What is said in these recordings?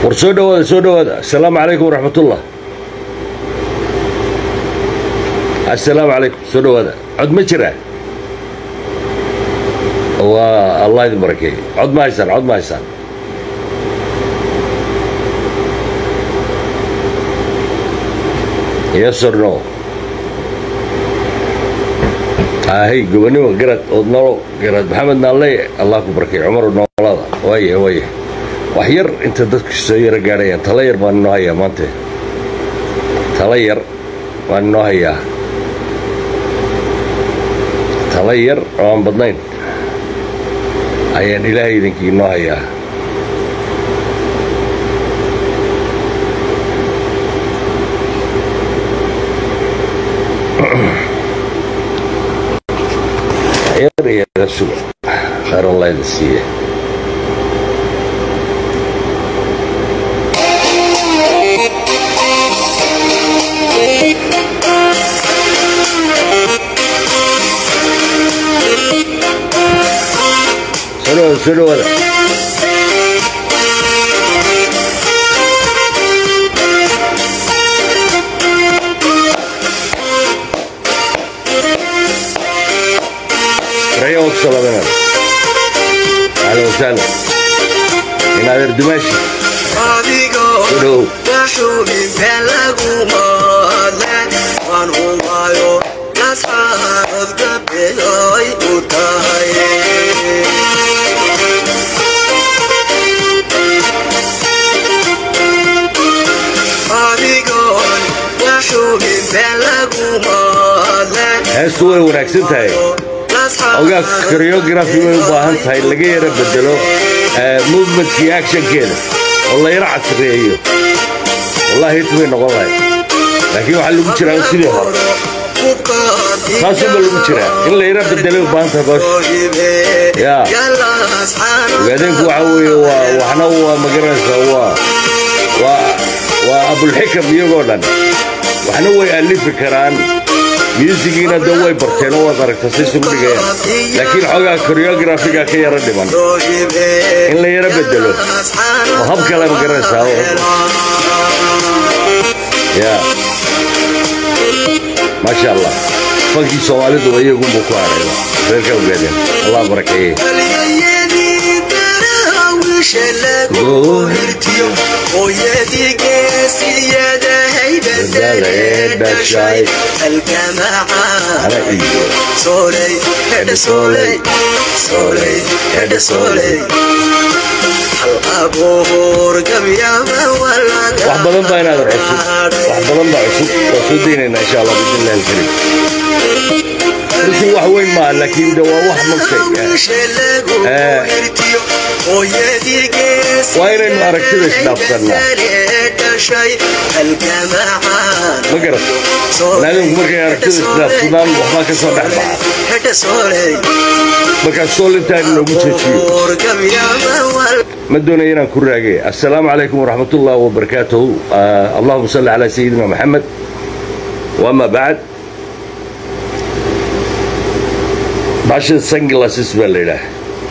war soo dhawaada soo dhawaada asalaamu calaykum waraxmatullah assalaamu calaykum soo dhawaada cod ma jiraa waa allah idin barakeeye cod ma haysaan cod ma haysaan yes or no ahay gobonimo garad ood nolo garad maxamed naalle allah ku barkay cumar noolada waaya waaya wax yar inta dadku soo yaro gaadhayaan tala yar baan inoo hayaa maante tala yar baan inoo hayaa tala yar oo aan badnayn ayaan ilaahay idinkii inoo hayaa yar iyo suga khayr allah idin siiye soo dhawaada soo dhawaada ريوك صلابنا اهلا وسهلا من هذا الدمشق adigoo waxuubin been lagu moodan waan humaayo nasxaanood gabeeyoy u tahay adigoon waxuubin been lagu moodan heestu way wanaagsan tahay ogaa koreografi way u baahan tahay laga yara bedelo movementkii actionkeeda oo la yaro casreeyo wallahi hit bay noqon lahay laakiin waxaa lagu jiraa sidii hore saasuba lagu jiraa in la yaro bedelay u baahan tahay boosha yaa ogaadeenku waxa weeye waa waxna waa magaranaysaa waa waa waa abulxikam iyagoo dhan waxna way alifi karaan myuusigiina de way barteen oo waad aragta say isugu dhigayaan laakiin xoogaa koreografiga ka yaro dhiman in la yaro bedelo oo hab kale ma garanaysaa ya maasha allah fankii soomaaliduba iyagunbuu ku haray reerka ogaadeen allah barakeeye hooyadii geesiyada haybadalee dhashay Ana iyo. sooley hedhe sooley sooley hedhe sooley hal abuur gabyama wax badan baa inaad cusub wax badan baa cusub waa soo daynaynaa insha allah bismi illahi alkarim runtii wax weyn maaha laakiin de waa wax magtay waa inaynu aragtida isdhaafsannaa ma garat banaadamku markay aragtida isdhaafsadaan waxbaa ka soo dhex baxa markaas sool intaan inoogu jeejiyo ma doonaya inaan ku raage assalaamu calaykum waraxmat ullahi wabarakaatuhu allahuma salli calaa sayidina maxamed wama bacd bashan sunglasses baa la yidhaah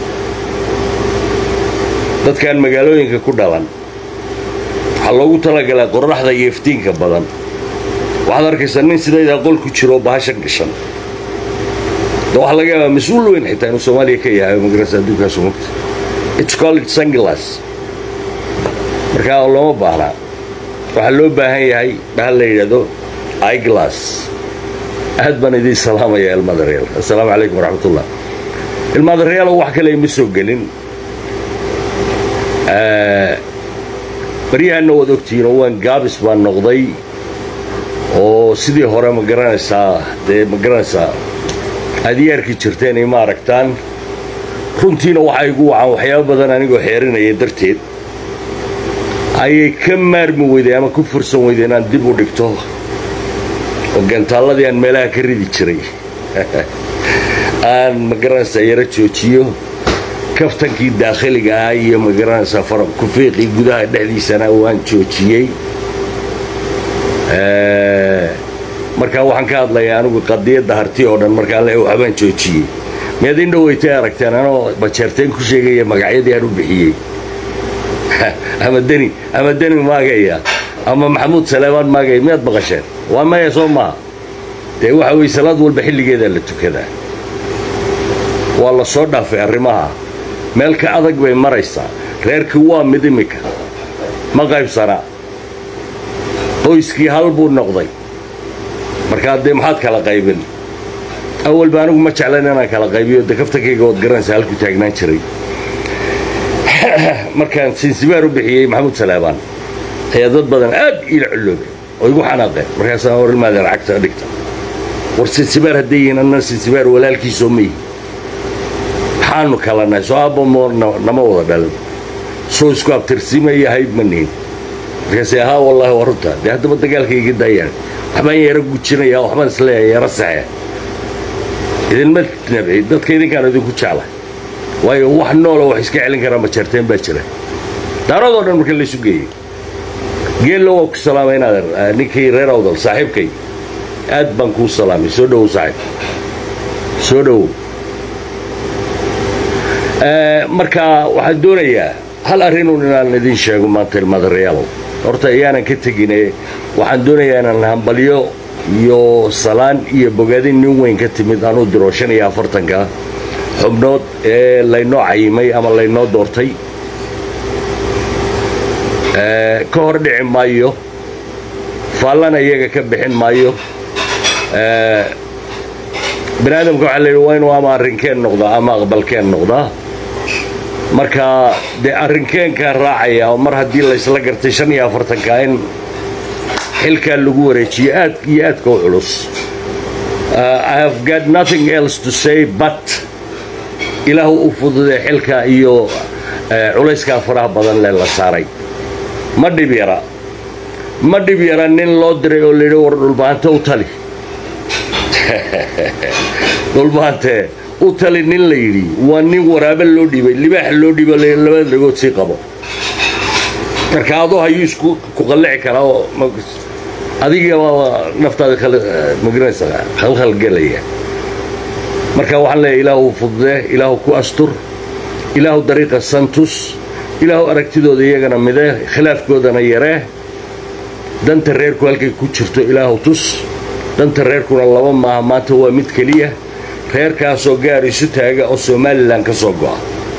dadkan magaalooyinka ku dhalan waxaa loogu talagalaa qorraxda iyo iftiinka badan waxaad arkaysaa nin sidaydaa qol ku jiro bahashan gashan de waxaa laga yaabaa mas-uul weyn xitaa inuu soomaaliya ka yahay magarasa adduunkaasu mugta it's called sunglass markaa looma baahnaa waxaa loo baahan yahay bahal la yidhaahdo iglass aad baan idiin salaamaya ilmaadareyaal assalaamu calaykum waraxmatullah ilmaadareyaal wax kale ima soo gelin baryahanna waad ogtihiin oo waan gaabis baan noqday oo sidii hore ma garanaysaa dee ma garanaysaa adiyaarkii jirteen ima aragtaan runtiina waxaa igu wacan waxyaabo badan anigoo xeerinaya darteed ayay ka maarmi weyday ama ku fursan weyday inaan dib u dhigto oo gantaalladii aan meelaha ka ridi jiray aan ma garanaysaa yaro joojiyo kaftankii daakhiliga ah iyo ma garanaysaa kufiiqii gudaha dhexdiisana waan joojiyey markaa waxaan ka hadlayaa anigu qadiyadda harti oo dhan markaan le waxbaan joojiyey miyaad in dhaweytay aragteen anoo bajeerteen ku sheegaya magacyadii aan u bixiyey ama deni ama deni maagaya ama maxamuud saleemaan maagaya miyaad maqasheen waa maya soo maaha dee waxa weye salaad walba xilligeedaa la tukadaa waa la soo dhaafay arrimaha meel ka adag bay maraysaa reerkii waa mid iminka ma qaybsanaa qoyskii hal buu noqday markaa dee maxaad kala qaybin awalba anigu ma jeclan inaan kala qaybiyo de kaftankayga waad garanaysa halkuu taagnaan jiray markaan sinsibaar u bixiyey maxamuud salaabaan ayaa dad badan aad iila culloobay oo igu xanaaqeen markaasaan war ilmaadeen cagta dhigta war sinsibaar hadday yihiin anna sinsibaar walaalkiisoo ma yihi maxaanu kala nahay soo aabba nama wada dhalin soo isku abtirsiima iyo hayb ma nihin markaase ahaa wallaahi waa runtaa dee haddaba dagaalka iga daayaan waxbaan yaro gujinaya waxbaan isleeyahay yaro saxe idinma nabci dadka idinkaan idinku jecla waayo wax noola wax iska celin karaa majarteen baa jira daaradoo dhan marka laysu geeyey geello waa ku salaamay inaad ninkii reer awdal saaxiibkay aad baan kuu salaamay soo dhowow saaxiib soo dhowow marka waxaan doonayaa hal arrinun inaan idin sheego maanta ilmaadareyaalow horta iyaanan ka tegine waxaan doonayaa inaan hambalyo iyo salaan iyo bogaadin nin weyn ka timid anuu diro shan iyo afartanka xubnood ee laynoo cayimay ama laynoo doortay ka hor dhici maayo faallana iyaga ka bixin maayo bani aadamka waxaa layidhi waa inuu ama arrinkeen noqdaa ama aqbalkeen noqdaa marka dee arrinkeenkaa raacaya oo mar haddii laysla gartay shan iyo afartanka in xilkaa lagu wareejiyo aad iyo aadka u culus i have got nothing else to say but ilaahu u fududee xilka iyo culayskaa faraha badan lee la saaray ma dhib yara ma dhib yara nin loo diray oo layidhi war dhulbaante u tali dhulbaante u tali nin la yidhi waa nin waraabe loo dhiibay libaax loo dhiibo labada dhagood sii qabo marka adoo hayuu isku ku qallici karaa oo adiga naftaada magaranaysa khalkhalgelaya marka waxaan leeyahay ilaahu fududee ilaahu ku astur ilaahu dariiqa santus ilaahu aragtidooda iyagana midee khilaafkoodana yaree danta reerku halkay ku jirto ilaahu tus danta reerkuna laba maaha maanta waa mid keliya reerkaasoo gaar isu taaga oo somalilan ka soo go'a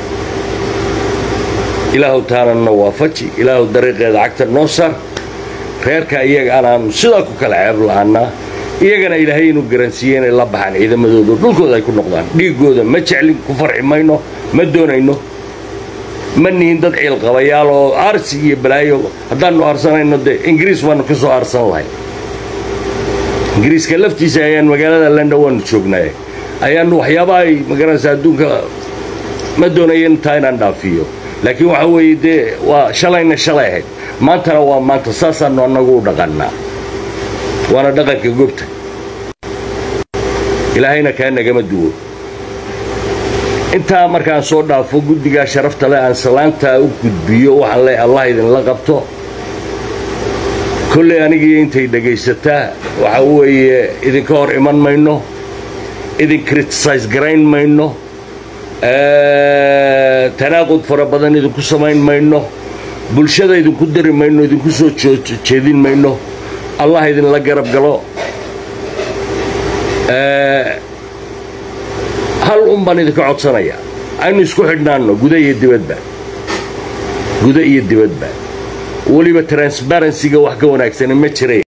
ilaahu taananna waafaji ilaahu dariiqeeda cagta noo sar reerka iyaga anaanu sidaa ku kala ceeb la'aannaa iyagana ilaahay inuu garansiiye inay la baxaan ciidamadooda dhulkooda ay ku noqdaan dhiiggooda ma jeclin ku farxi mayno ma doonayno ma nihin dad ciilqabayaal oo aarsi iyo balaayo haddaannu aarsanayno dee ingiriis waannu ka soo aarsan lahay ingiriiska laftiisa ayaan magaalada london waannu joognaaye ayaannu waxyaabaha ay magaranaysa adduunka ma doonayo intaa inaan dhaafiyo laakiin waxa weeye dee waa shalayna shalay ahayd maantana waa maanta saasaannu annagu u dhaqannaa waana dhaqanka gobta ilaahayna kaa nagama duwo intaa markaan soo dhaafo guddigaa sharafta leh aan salaantaa u gudbiyo waxaan leey allah idinla qabto kolley anigii intay dhegaysataa waxa weeye idinka hor iman mayno idin kritisayse garayn mayno tanaaqud fara badan idinku samayn mayno bulshada idinku diri mayno idinku soo jeedin mayno allah idinla garab galo hal un baan idinka codsanayaa aynu isku xidhnaanno guda iyo dibadba guda iyo dibadba weliba transbarensiga wax ka wanaagsani ma jiray